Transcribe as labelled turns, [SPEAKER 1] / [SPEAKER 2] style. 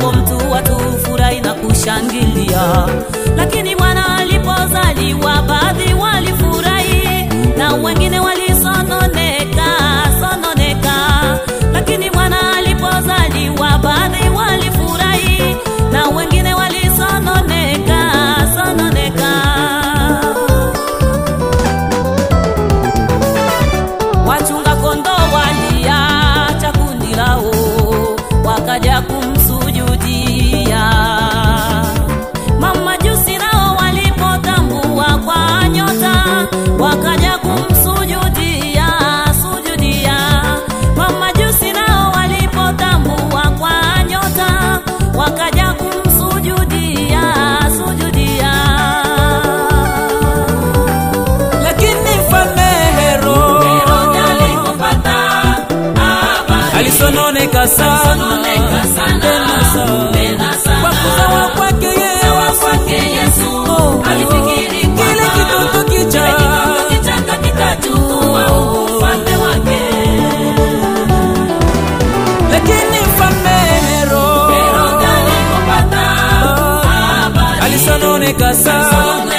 [SPEAKER 1] awapo mtu watu furahi na kushangilia, lakini mwana alipozaliwa baadhi walifurahi na wengine walisononeka sononeka, lakini mwana alipozaliwa baadhi walifurahi na wengine walisononeka sononeka. Wachunga kondoo waliacha kundi lao, wakaja kumsujudia. Mamajusi nao walipotambua kwa nyota, wakaja kumsujudia sujudia. Mamajusi nao walipotambua kwa nyota, wakaja kumsujudia sujudia.
[SPEAKER 2] lakini mfalme Herode
[SPEAKER 1] Herode alipopata habari
[SPEAKER 2] alisononeka sana tena sana kwa kuzawa kwake Yesu Oh,
[SPEAKER 1] alifikiri
[SPEAKER 2] kile kitoto kicha
[SPEAKER 1] kichanga kitachukua ufalme wake.
[SPEAKER 2] lakini mfalme Herode
[SPEAKER 1] Herode alipopata habari
[SPEAKER 2] alisononeka sana